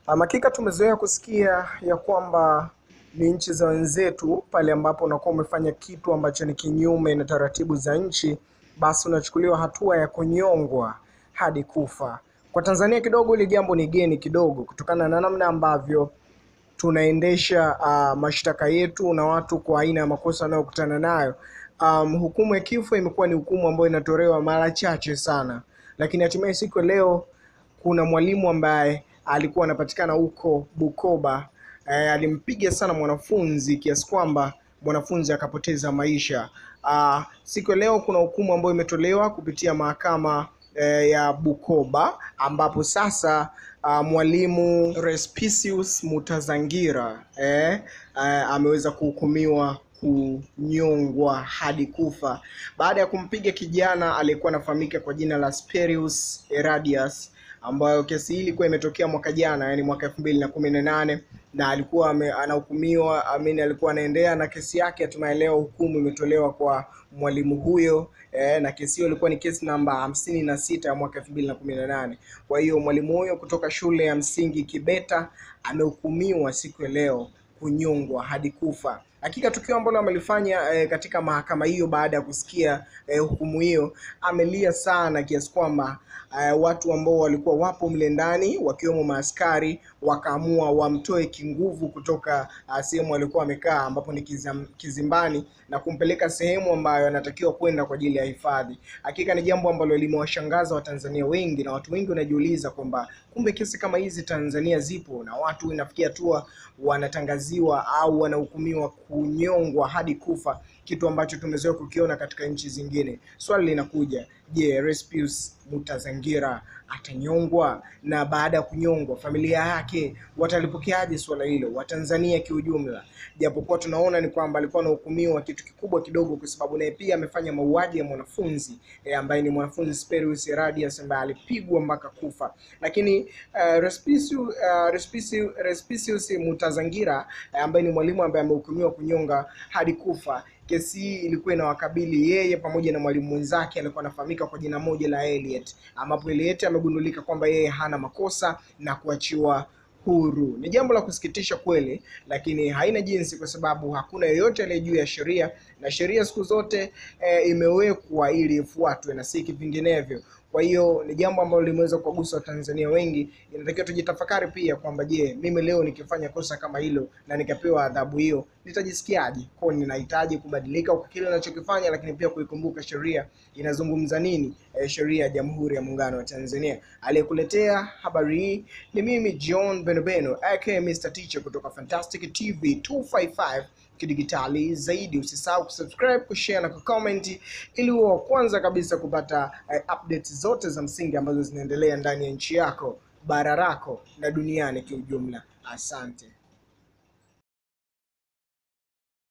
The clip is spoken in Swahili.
Um, hakika tumezoea kusikia ya kwamba ni nchi za wenzetu pale ambapo unakuwa umefanya kitu ambacho ni kinyume na taratibu za nchi, basi unachukuliwa hatua ya kunyongwa hadi kufa. Kwa Tanzania kidogo hili jambo ni geni kidogo, kutokana na namna ambavyo tunaendesha uh, mashtaka yetu na watu kwa aina ya makosa wanayokutana nayo. Um, hukumu ya kifo imekuwa ni hukumu ambayo inatolewa mara chache sana, lakini hatimaye siku ya leo kuna mwalimu ambaye alikuwa anapatikana huko Bukoba eh, alimpiga sana mwanafunzi kiasi kwamba mwanafunzi akapoteza maisha. Ah, siku ya leo kuna hukumu ambayo imetolewa kupitia mahakama eh, ya Bukoba ambapo sasa ah, mwalimu Respicius Mutazangira eh, eh, ameweza kuhukumiwa kunyongwa hadi kufa baada ya kumpiga kijana aliyekuwa anafahamika kwa jina la Sperius Eradius ambayo kesi hii ilikuwa imetokea mwaka jana, yani mwaka elfu mbili na kumi na nane na alikuwa ame- anahukumiwa amini, alikuwa anaendelea na kesi yake. Hatimaye leo hukumu imetolewa kwa mwalimu huyo eh, na kesi hiyo ilikuwa ni kesi namba hamsini na sita ya mwaka elfu mbili na kumi na nane. Kwa hiyo mwalimu huyo kutoka shule ya msingi Kibeta amehukumiwa siku ya leo kunyongwa hadi kufa. Hakika tukio ambalo amelifanya eh, katika mahakama hiyo baada ya kusikia eh, hukumu hiyo, amelia sana kiasi kwamba eh, watu ambao walikuwa wapo mle ndani wakiwemo maaskari wakaamua wamtoe kinguvu kutoka uh, sehemu alikuwa amekaa ambapo ni kizam, kizimbani na kumpeleka sehemu ambayo anatakiwa kwenda kwa ajili ya hifadhi. Hakika ni jambo ambalo limewashangaza Watanzania wengi na watu wengi wanajiuliza kwamba kumbe kesi kama hizi Tanzania zipo na watu inafikia hatua wanatangaziwa au wanahukumiwa kunyongwa hadi kufa, kitu ambacho tumezoea kukiona katika nchi zingine. Swali linakuja, je, Respius Mutazangira atanyongwa? Na baada ya kunyongwa, familia yake watalipokeaje swala hilo, Watanzania kiujumla? Japokuwa tunaona ni kwamba alikuwa anahukumiwa kitu kikubwa kidogo, kwa sababu naye pia amefanya mauaji ya mwanafunzi e, ambaye ni mwanafunzi Sperius Eradius ambaye alipigwa mpaka kufa, lakini uh, Respicius, uh, Respicius, Respicius Mutazangira eh, ambaye ni mwalimu ambaye amehukumiwa kunyonga hadi kufa kesi hii ilikuwa inawakabili yeye pamoja na mwalimu mwenzake alikuwa anafahamika kwa jina moja la Elliot, ambapo Elliot amegundulika kwamba yeye hana makosa na kuachiwa huru. Ni jambo la kusikitisha kweli, lakini haina jinsi, kwa sababu hakuna yeyote aliye juu ya sheria, na sheria siku zote e, imewekwa ili ifuatwe na si vinginevyo. Kwa hiyo ni jambo ambalo limeweza kuwagusa Watanzania wengi. Inatakiwa tujitafakari pia kwamba je, mimi leo nikifanya kosa kama hilo na nikapewa adhabu hiyo nitajisikiaje? Kwa ninahitaji kubadilika kwa kile ninachokifanya, lakini pia kuikumbuka sheria inazungumza nini. E, sheria ya Jamhuri ya Muungano wa Tanzania. Aliyekuletea habari hii ni mimi John Benobeno aka Mr Teacher kutoka Fantastic TV 255 kidigitali zaidi. Usisahau kusubscribe, kushare na kucomment ili uwe wa kwanza kabisa kupata eh, updates zote za msingi ambazo zinaendelea ndani ya nchi yako, bara lako na duniani kiujumla. Asante.